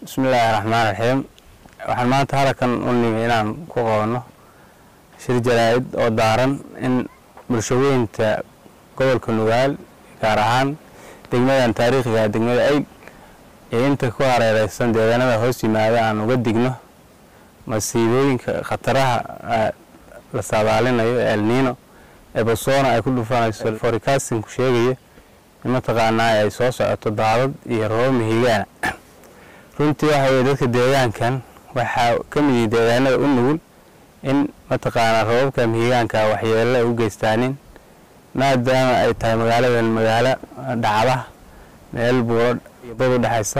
bismillaahi raxmaan raxiim waxaan maanta halkan u nimi inaan ku qabanno shir jaraa'id oo daaran in bulshaweynta gobolka nugaal gaar ahaan degmadan taariikhiga degmada ayl iyo inta ku hareereysan deegaanada hoos yimaada aan uga digno masiibooyinka khataraha la saadaalinayo ee elniino ee bosoona ay ku dhufanayso forecastinku sheegaya in mataqaanaa ay soo socoto daadad iyo roobab mihigaana runtii waxa weye dadka deegaankan waxaa ka mid yihi deegaanada u nugul in mataqaanaa roobabka mihigaanka waxyeelo ay u geystaanin maadaama ay tahay magaaladan magaalo dhacda meel buuro bad u dhexaysa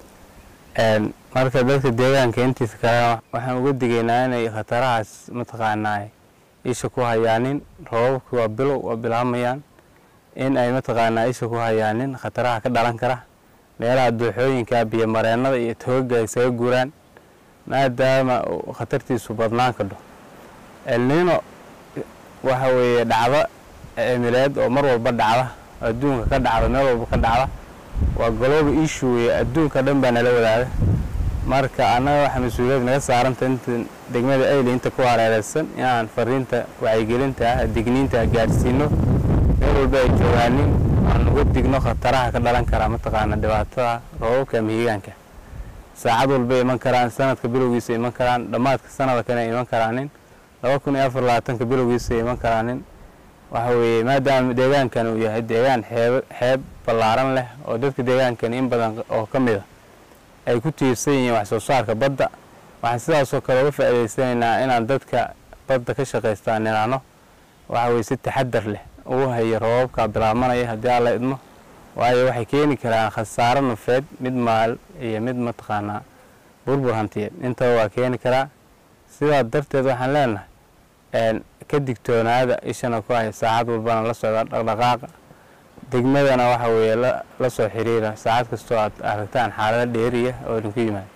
marka dadka deegaanka intiisa kalena waxaan uga digaynaa inay khatarahaas mataqaanaa isha ku hayaanin roobabki waa bilow waa bilaamayaan in ay mataqaanaa isha ku hayaanin khataraha ka dhalan kara meelaha dooxooyinka biyo mareennada iyo togaga ay isaga guuraan maadaama khatartiisu badnaan kadho elniino waxa weeye dhacdo cimileed oo mar walba dhacda adduunka ka dhacda meel walba ka dhacda waa golooba issue weye adduunka dhan baa nala wadaaga marka annaga waxaa mas-uuliyad naga saaranta inta degmada ayli inta ku hareereysan inaan fariinta wacyigelinta ah digniinta gaadhsiino meel walba ay joogaanin aan uga digno khataraha ka dhalan kara mataqaana dhibaatada roobabka mihigaanka saacad walbay iman karaan sanadka bilowgiisa iman karaan dhammaadka sanada kale iman karaanin laba kun iyo afar labaatanka bilowgiisa iman karaanin waxa weeye maadaama deegaankan uu yahay deegaan xeeb xeeb ballaaran leh oo dadka deegaankan in badan oo ka mid a ay ku tiirsan yihiin wax soo saarka badda waxaan sidaasoo kale uga faa'iidaysanaynaa inaan dadka badda ka shaqaystaan niraano waxa weye si taxadar leh ugu hayo roobabka bilaabmanaya haddii alla idmo waayo waxay keeni karaan khasaaro nafeed mid maal iyo mid mataqaanaa burbur hantiyeed intaba waa keeni karaa sidaa darteed waxaan leenahay ka digtoonaada ishana ku haya saacad walbana la socda dhaqdhaqaaqa degmadana waxa weeye la soo xiriira saacad kastoo aad aragtaan xaalado dheeriya oo idinku yimaada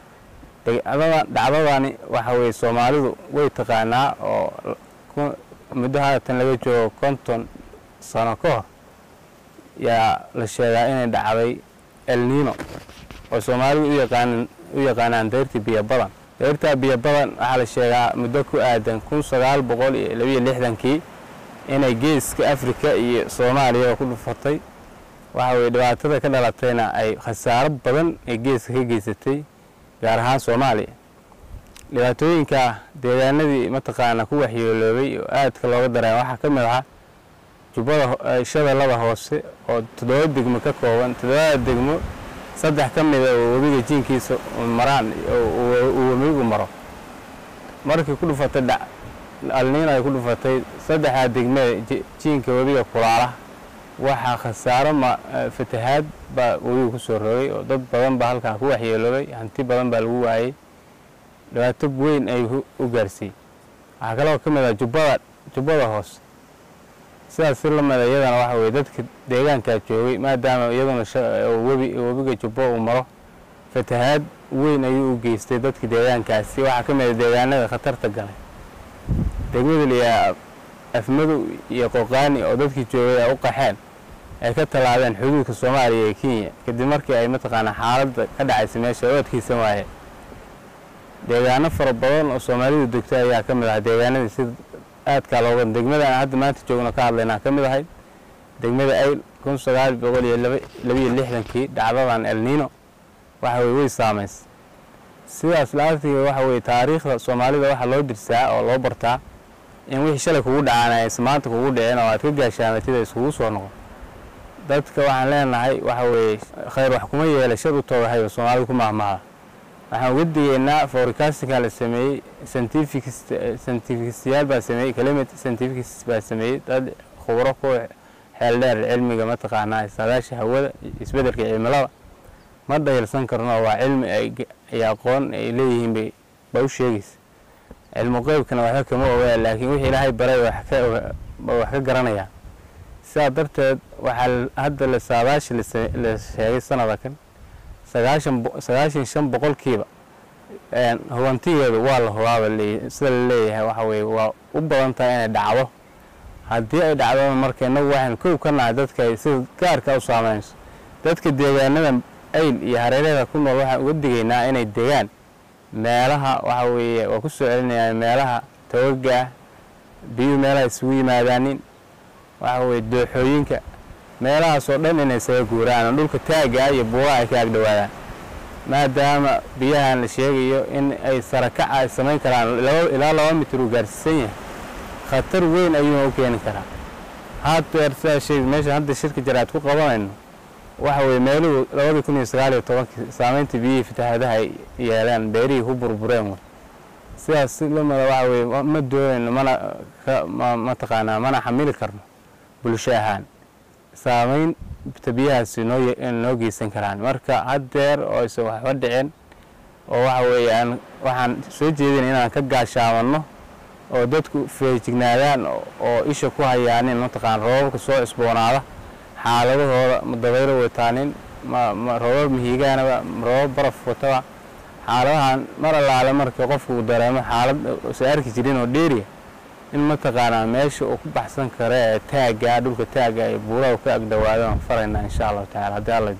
dhacdadani waxa weye soomaalidu way taqaanaa oo muddo haatan laga joogo konton sano ka hor yaa la sheegaa inay dhacday elniino oo soomaalidu u yaqaanaan dayrtii biyo badan dayrtaa biyo badan waxaa la sheegaa muddo ku aadan kun sagaal boqol iyo labiyo lixdankii inay geeska afrika iyo soomaaliyaba ku dhufatay waxa weye dhibaatada ka dhalatayna ay khasaaro badan ee geeska ka geysatay gaar ahaan soomaaliya dhibaatooyinka deegaanadii mataqaana ku waxyeeloobay oo aadka looga dareema waxaa ka mid ahaa jubbada shadalada hoose oo toddoba degmo ka kooban toddobada degmo saddex ka mida oo webiga jiinkiisa maraan uu webigu maro markii ku dhufatay alniin ay ku dhufatay saddexdaa degmada jiinka webiga kulaala waxaa khasaaro fatahaad baa webiga ku soo rogay oo dad badan baa halkaa ku waxyeeloobay hanti badan baa lagu waayey dhibaato weyn ay u gaarsiiyey waxaa kaloo ka mid ah jubbada jubbada hoose sidaas si la mida iyadana waxa weye dadka deegaankaa joogay maadaama iyaduna webi webiga jubbo uu maro fatahaad weyn ayuu u geystay dadka deegaankaasi waxaa ka mid a deegaanada khatarta galay degmada liyaa afmadow iyo qoqaani oo dadkii joogay ay u qaxeen ay ka tallaabeen xuduudka soomaaliya ee kenya kadib markii ay mataqaanaa xaaladda ka dhacaysa meesha ay u adkeysan waayeen deegaano fara badan oo soomaalidu degto ayaa ka mid ahaa deegaanadii sida aadkaa looga degmada aan hadda maanta joogno ka hadlaynaa ka mid ahayd degmada ayl kun sagaal boqol iyo labiyo lixdankii dhacdadan elniino waxa weye way saamaysay sidaas la-aantiga waxa weye taariikhda soomaalida waxaa loo dirsaa oo loo bartaa in wixii shalay kugu dhacaan aysan maanta kugu dhicin oo aad ka gaashaamatida iskugu soo noqon dadka waxaan leenahay waxa weeye khayr wax kuma yeela shar u toogahayba soomaalida ku mahmahda waxaan uga digeynaa forecastinka la sameeyey scientificistyaal baa sameeyey climate scientificist baa sameeyey dad khubro ku xeel dheer cilmiga mataqaanaa saadaasha hawada isbeddelka cimilada ma dhayalsan karno waa cilmi ay aqoon ay leeyihiin bay ba u sheegaysa cilmu qeybkana waxba kama ogaa laakiin wixii ilaahay baray wax ka garanayaan sidaa darteed waxaa hadda la saadaashi la sheegay sanada kan sagaashan shan boqolkiiba hubantigeedu waa la hubaaba sida la leeyahay waxa weye waa u badan tahay inay dhacdo haddii ay dhacdona marka innagu waxaan kow ka nahay dadka ay sida gaarka u saameynayso dadka deegaanada ayl iyo hareeraheeda ku nool waxaan uga digaynaa inay degaan meelaha waxa weeye waa ku soo celinayaan meelaha tawaga ah biyuhu meelaha isugu yimaadaanin waxa weye dooxooyinka meelahaasoo dhan inay isaga guuraan oo dhulka taagga ah iyo buuraha ay ka agdhowaadaan maadaama biyahan la sheegayo in ay sarakac ay samayn karaan ilaa laba mitir uu gaarsiisan yahay khatar weyn ayuuna u keeni karaa haddeer sidaa sheegi meesha hadda shirka jaraad ku qabanayno waxa weye meeluhu labadii kun iyo sagaal iyo tobankii saameyntii biyihii fatahaadaha ay yeeleen beerihii ku burbureen wey sidaas si lamida waxa weye ma doonayno mana mataqaanaa mana xamili karno bulsho ahaan saameynta biyahaasi noo geysan karaan marka haddeer oo aysan waxba dhicin oo waxa weeye aan waxaan soo jeedin inaan ka gaashaamanno oo dadku feejignaadaan oo isha ku hayaanin mataqaana roobabka soo cusboonaada xaaladahooda ma dabaylo wataanin ma roobab mihigaanaba roobab baraf wataba xaaladahan mar allaale marka qofku uu dareemo xaalad usan arki jirin oo dheeriya in mataqaanaa meesha uu ku baxsan karo ee taagga dhulka taagga ee buuraha ka agdhowaado aan faraynaa insha allahu tacala haddii alla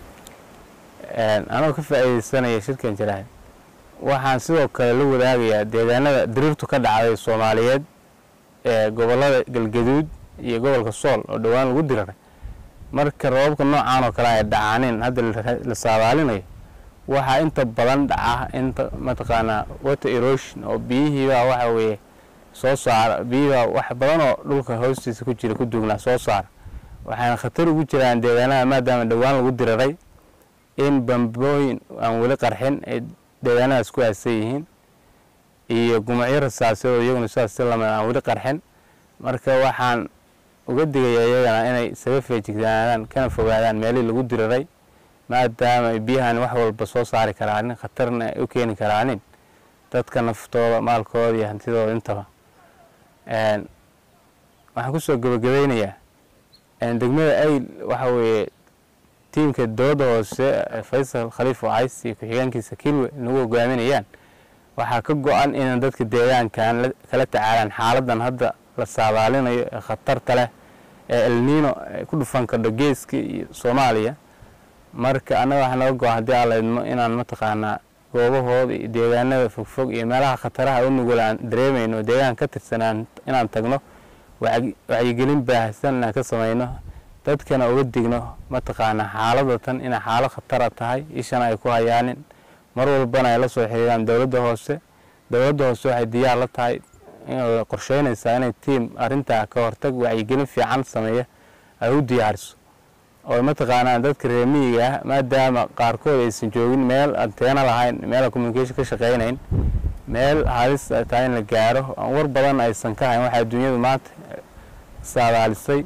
anoo ka faa'iidaysanaya shirkan jaraahid waxaan sidoo kale la wadaagayaa deegaanada diriirtu ka dhacday soomaaliyeed ee gobollada galgaduud iyo gobolka sool oo dhowaan lagu diraray marka roobabka noocaan oo kale ay dhacaanin hadda la saadaalinayo waxaa inta badan dhaca inta mataqaanaa water erosion oo biyihiibaa waxa weeye soo saara biyihiibaa wax badan oo dhulka hoostiisa ku jira ku duugnaa soo saara waxayna khatar ugu jiraan deegaanada maadaama dhowaan lagu diraray in bambooyin aan weli qarxin ay deegaanadaas ku aasan yihiin iyo gumacyo rasaasyadoo iyaguna sidaas si lamid aan weli qarxin marka waxaan uga digaya iyagana inay isaga feejignaadaan kana fogaadaan meelihii lagu diraray maadaama ay biyahan wax walba soo saari karaanin khatarna ay u keeni karaanin dadka naftooda maalkooda iyo hantidooda intaba waxaan kusoo gebagabeynayaa degmada ayl waxa weeye tiimka dowladda hoose faysal khaliif wacays iyo ku-xigeenkiisa kilwe nagu hogaaminayaan waxaa ka go-an inaan dadka deegaankan kala tacaalaan xaaladan hadda la saadaalinayo ee khatarta leh ee elniino ku dhufan kardho geeska iyo soomaaliya marka annaga waxaa naga go-an haddii aan laydmo inaan mataqaanaa goobahooda iyo deegaanada fogfog iyo meelaha khataraha u nugul aan dareemayno deegaan ka tirsan inaan tagno wacyigelin baahsan inaan ka samayno dadkana uga digno mataqaanaa xaalada tan inay xaalad khatara tahay ishana ay ku hayaanin mar walbana ay la soo xiriiraan dowladda hoose dowladda hoose waxay diyaar la tahay qorsheynaysaa inay tiim arintaa ka hortag wacyigelin fiican sameeya ay u diyaariso oo mataqaanaa dadka reemiyiga ah maadaama qaarkood aysan joogin meel anteena lahayn meel communication ka shaqeynayn meel halis tahay in la gaaro aan war badan aysan ka hayn waxaa adduunyadu maanta saadaalisay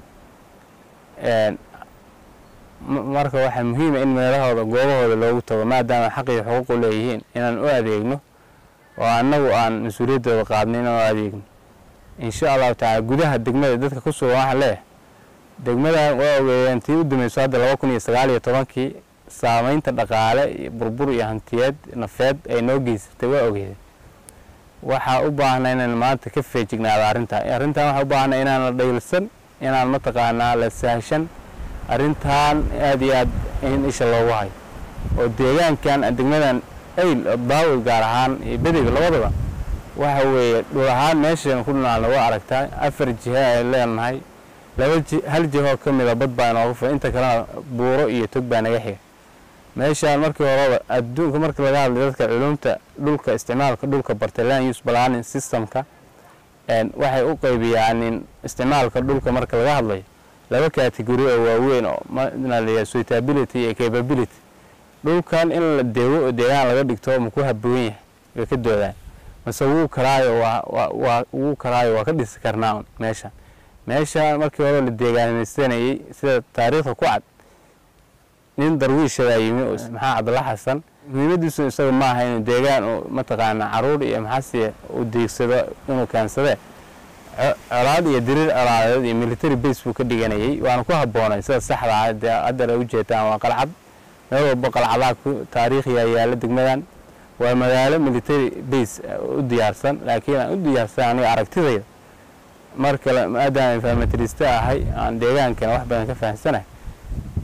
marka waxaa muhiima in meelahooda goobahooda loogu tago maadaama xaq iyo xuquuqu leeyihiin inaan u adeegno oo annagu aan mas-uuliyaddooda qaadno inaan u adeegno insha allahu tacaala gudaha degmada dadka ku sugan waxaa leeyahay degmadan waa ogeeyeen tii u dameyso hadda laba kun iyo sagaal iyo tobankii saameynta dhaqaale iyo burbur iyo hantiyeed nafeed ay noo geysatay waa ogeedeen waxaa u baahna inaan maanta ka feejignaado arrintaa arrintan waxaa u baahna inaan la dhaylsan inaan mataqaanaa la sahashan arrintan aada iyo aad in isha loogu hayo oo deegaankan degmadan ayl baawil gaar ahaan iyo bedega labadaba waxa weeye dhul ahaan meeshaynu ku dhinaalna waa aragtaa afar jihe ay leenahay laba ji hal jihoo ka mida bad baa inooga fulan inta kalena buuro iyo tog baa naga xiga meeshaan markii horeba adduunka marka laga hadlay dadka culumta dhulka isticmaalka dhulka bartay land use planning systemka waxay u qaybiyaan isticmaalka dhulka marka laga hadlayo laba category oo waaweyn oo mala suitability iyo capability dhulkan in la deego oo deegaan laga dhigto ma ku haboon yahay way ka doodaan mase wuu karaayo waa wuu karaayo waa ka dhisi karnaa meesha meesha markii hore la deegaanaysanayey sida taariikhda ku cad nin darwiishadaa yimi oo maxaa cabdalla xasan muhiimadiisu isaga ma aha inuu deegaan uu mataqaanaa caruur iyo maxaasiya uu deegsado inuu keensadee colaad iyo diriir colaadeed iyo military base buu ka dhiganayay waana ku habboonay sida saxda ah dee haddana ujeedaan waa qalcad meel walba qalcadaha ku taariikhiya yaalla degmadan waa magaalo military base u diyaarsan laakiin aan u diyaarsan aniga aragtidayda mar kale maadaama informatrista ahay aan deegaankana wax badan ka fahamsanahay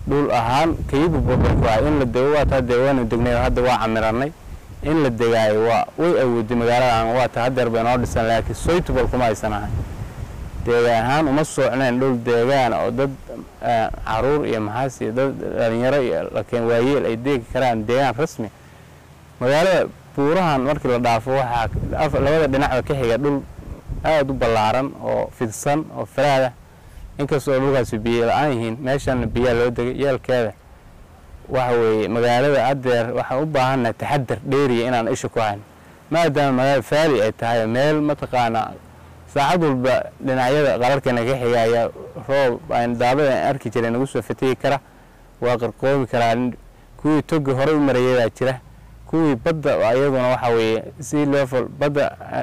dhul ahaan kayuba burburku ah in la dego waa taa dee waanu degnay oo hadda waa camiranay in la degaayo waa way awooday magaaladan waa taa hadeer bay noo dhisan laakiin soytubal kuma aysan ahay deegaan ahaan uma soocneen dhul deegaan oo dad caruur iyo maxaas iyo dad dhalinyaro iyo lakeen waayeel ay deegi karaan deegaan rasmi magaalada buurahan markii la dhaafo waxaa labada dhinacba ka xiga dhul aada u ballaaran oo fidsan oo faraadah inkastoo dhulkaasi biyo la-aan yihiin meeshan biyaa loo degay yeelkeeda waxa weeye magaalada adeer waxaan u baahannahay taxadar dheeriya inaan isha ku hayno maadaama magaalada faali ay tahay meel mataqaanaa saacad walba dhinacyada qararkana ka xigaya roob aan daadada aan arki jiray nagu soo fatigi kara waa qarqoobi karaa kuwii togi horey u marayay baa jira kuwii badda iyaduna waxa weeye si level badda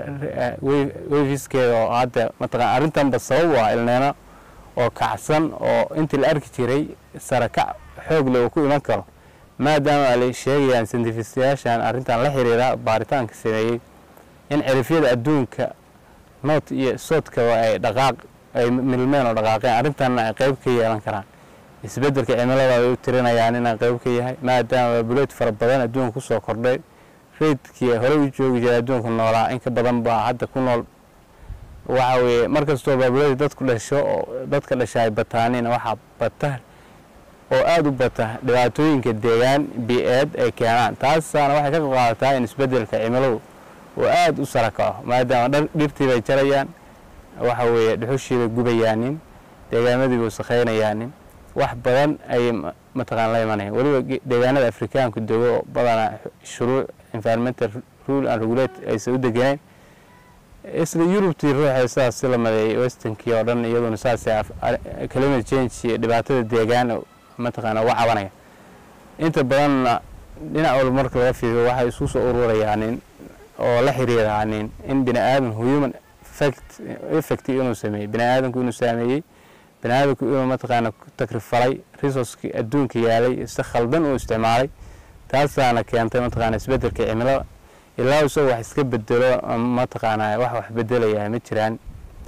wefiskeeda oo hadda mataqana arrintanba sabab u ah ilneeno oo kacsan oo intii la arki jiray sarakac xoog leh uu ku iman karo maadaama ay sheegayaan santifistayaashan arrintan la xiriira baaritaanka sameeyey in cirifyada adduunka noot iyo soodkaba ay dhaqaaq ay milmeen oo dhaqaaqeen arrintanna ay qayb ka yeelan karaan isbeddelka cimilada ay u tirinayaan inaan qayb ka yahay maadaama baabuleed fara badan adduunka ku soo kordhay reydkii horey u joogi jiray adduunka noolaa in ka badan baa hadda ku nool waxa weeye mar kastoo baabuleed dadku dhasho oo dadka dhasha ay bataaniin waxaa bata oo aada u bata dhibaatooyinka deegaan bi-eed ay keenaan taasaana waxay ka qaadataa in isbeddelka cimiladu oo aada u sara kaco maadaama dhirtii bay jarayaan waxa weeye dhuxushii bay gubayaanin deegaamadii bay wasakhaynayaanin wax badan ayay mataqaan la imanaya weliba deegaanada afrikaanku dego oo badanaa shuruuc environmental rule and regulate aysan u degenayn isla yurubtii ruuxa sidaas si la madeeyay westernkii oo dhan iyaduna saasay climate change iyo dhibaatada deegaan mataqaana uga cabanaya inta badanna dhinac walba marka laga fiiriyo waxay isku soo ururayaanin oo la xiriiraanin in bini aadan human effect effect inuu sameeyey bini aadanku inuu saameeyey bini aadanku inuu mataqaana takrifalay resourcekii adduunka yaalay si khaldan uu isticmaalay taasaana keentay mataqaana isbeddelka cimilada ilaa isagoo wax iska bedelo mataqaana wax wax bedelaya ma jiraan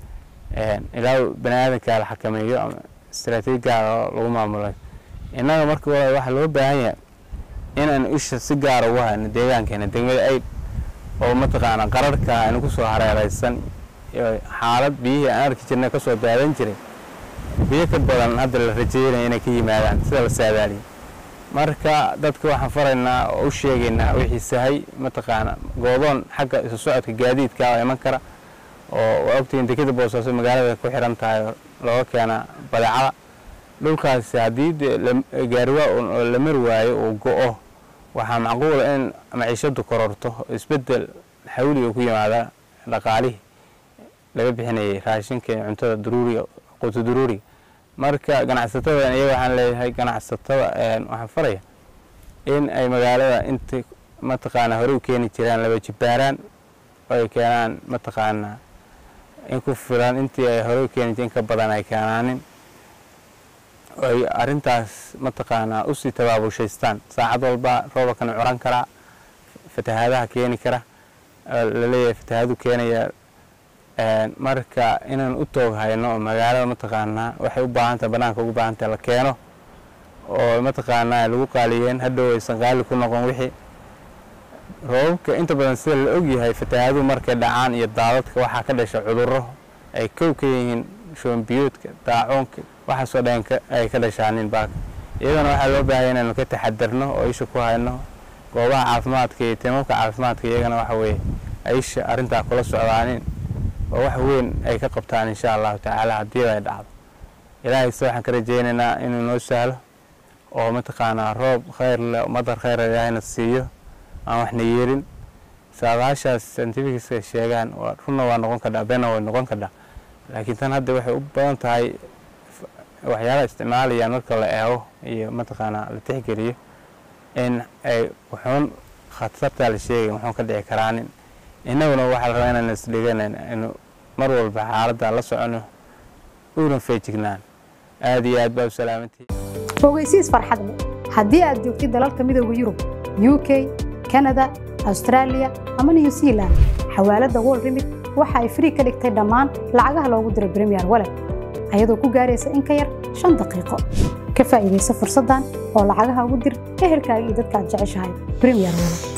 ilaa bini aadanka la xakameeyo ama istaraatiiji gaara oo lagu maamulay innaga marka walaal waxaa loo baahan yahay inaan isha si gaara ugu hayno deegaankeena degmada ayd oo mataqaana qararhka aynu ku soo hareeraysan xaalad biyihii aan arki jirnay kasoo daadan jiray biyo ka badan hadda la rajeynaya inay ka yimaadaan sida la saadaaliyay marka dadka waxaan faraynaa oo u sheegaynaa wixii sahay mataqaana goodoon xagga isu socodka gaadiidka oo iman kara oo waa ogtihiin dekeda boosaaso magaalada ku xiran tahay looga keena badeecada dhulkaasi haddii gaariwaa oo la mari waayo uu go-o waxaa macquula in maciishadu kororto isbedel xawli uu ku yimaada dhaqaalihii laga bixinayay raashinka iyo cuntada daruuriga quuto daruuriga marka ganacsatadan iyaga waxaan leeyahay ganacsatada waxaan faraya in ay magaalada inta mataqaana hore u keeni jiraan laba jibbaaraan oo ay keenaan mataqaana in ku filan intii ay hore u keeni jireen ka badan ay keenaanin ay arrintaas mataqaanaa usii tabaabushaystaan saacad walba roobakana curan karaa fatahaadaha keeni kara laleeyahay fatahaadu keenaya marka inaan u toog hayno oo magaalada mataqaanaa waxay u baahantahay banaanka ugu baahantahay la keeno oo mataqaanaa lagu qaaliyeen hadhow aysan qaali ku noqon wixii roobabka inta badan sida la ogyahay fatahaaduhu markay dhacaan iyo daadadka waxaa ka dhasha cudurro ay kow ka yihiin shoombiyoodka daacoonka waxaasoo dhan ay ka dhashaanin baaka iyadana waxaa loo baahaya inaynu ka taxadarno oo isha ku hayno goobaha caafimaadka iyo tiimamka caafimaadka iyagana waxa weeye ay isha arrintaa kula socdaanin oo wax weyn ay ka qabtaan insha allahu tacaala haddii ay dhacdo ilaahay se waxaan ka rajaynaynaa inuu noo sahlo oo mataqaanaa roob khayr leh madar khayr ilaahayna siiyo aan waxna yeelin saadaashaas scientificska sheegaan runna waa noqon kadhaa beenna way noqon kadhaa laakiin tan hadda waxay u badan tahay waxyaalaha isticmaalayaan marka la eego iyo mataqaanaa la tixgeliyo in ay wuxuun khatartaa la sheegay wuxuun ka dhici karaanin innaguna waxaa la rabaa inaan isdhiganan inu mar walba xaaladda la socono uuna feejignaan aada iyo aad baa u salaamantihi ogeysiis farxad leh haddii aad joogtid dalalka midooda yurub u k kanada austraaliya ama new zealand xawaaladda wol remit waxa ay frii ka dhigtay dhammaan lacagaha loogu diro bremiyer walet ayadoo ku gaaraysa in ka yar shan daqiiqo ka faa'iidaysa fursaddan oo lacagaha ugu dir ehelkaaga iyo dadka aad jeceshahay premier wallet